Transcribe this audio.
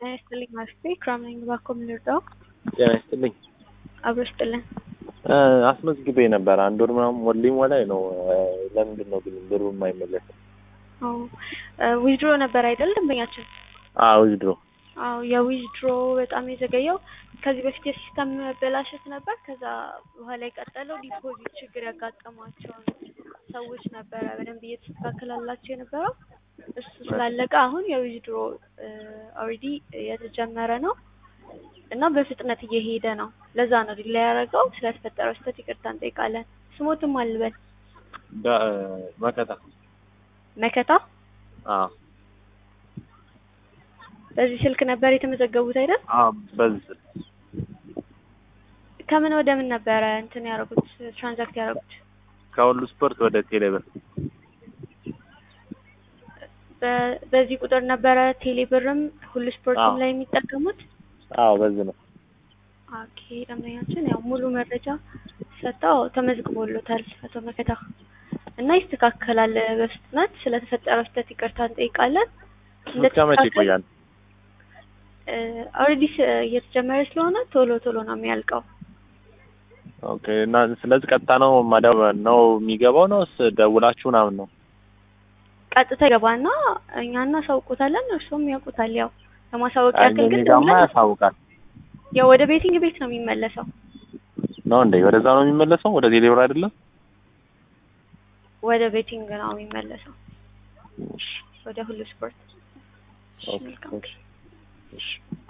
ጤና ይስጥልኝ ማለቴ ክራም ነኝ። እባክዎ ምን ልርዳው? ጤና ይስጥልኝ። አብሮ ይስጥልን። አስመዝግቤ ነበር አንድ ወር ምናምን ሞልኝ ላይ ነው። ለምንድን ነው ግን ብሩ የማይመለሰው? ዊዝድሮ ነበር አይደል ደንበኛችን? አዎ ዊዝድሮ አዎ የዊዝድሮ በጣም የዘገየው ከዚህ በፊት የሲስተም መበላሸት ነበር። ከዛ በኋላ የቀጠለው ዲፖዚት ችግር ያጋጠሟቸውን ሰዎች ነበረ በደንብ እየተስተካከላላቸው የነበረው እሱ ስላለቀ አሁን የዊዝድሮ ኦልሬዲ የተጀመረ ነው እና በፍጥነት እየሄደ ነው። ለዛ ነው ዲላ ያደረገው። ስለተፈጠረው ስህተት ይቅርታ እንጠይቃለን። ስሞትም አልበል መከታ መከታ አዎ በዚህ ስልክ ነበር የተመዘገቡት አይደል? አዎ በዚህ ከምን ወደ ምን ነበረ እንትን ያደረጉት ትራንዛክት ያደረጉት? ከሁሉ ስፖርት ወደ ቴሌብር በ- በዚህ ቁጥር ነበረ ቴሌብርም ሁሉ ስፖርትም አዎ። ላይ የሚጠቀሙት? አዎ በዚህ ነው። ኦኬ ደንበኛችን ያው ሙሉ መረጃ ሰጥተው ተመዝግቦሎታል አቶ መከታ እና ይስተካከላል በፍጥነት ስለተፈጠረው ስህተት ይቅርታ እንጠይቃለን። እስከ መቼ ይቆያል? ኦልሬዲ እየተጀመረ ስለሆነ ቶሎ ቶሎ ነው የሚያልቀው። ኦኬ እና ስለዚህ ቀጥታ ነው መደብ ነው የሚገባው ነው ደውላችሁ ምናምን ነው? ቀጥታ ይገባና እኛ እናሳውቁታለን፣ እርሱም ያውቁታል። ያው ለማሳወቅ አይ ያክል ግን እኔ ጋማ ደውለን ያሳውቃል ያው ወደ ቤቲንግ ቤት ነው የሚመለሰው። ነው እንዴ? ወደዛ ነው የሚመለሰው? ወደ ቴሌብር አይደለም? ወደ ቤቲንግ ነው የሚመለሰው፣ እሺ ወደ ሁሉ ስፖርት። እሺ ኦኬ መልካም እሺ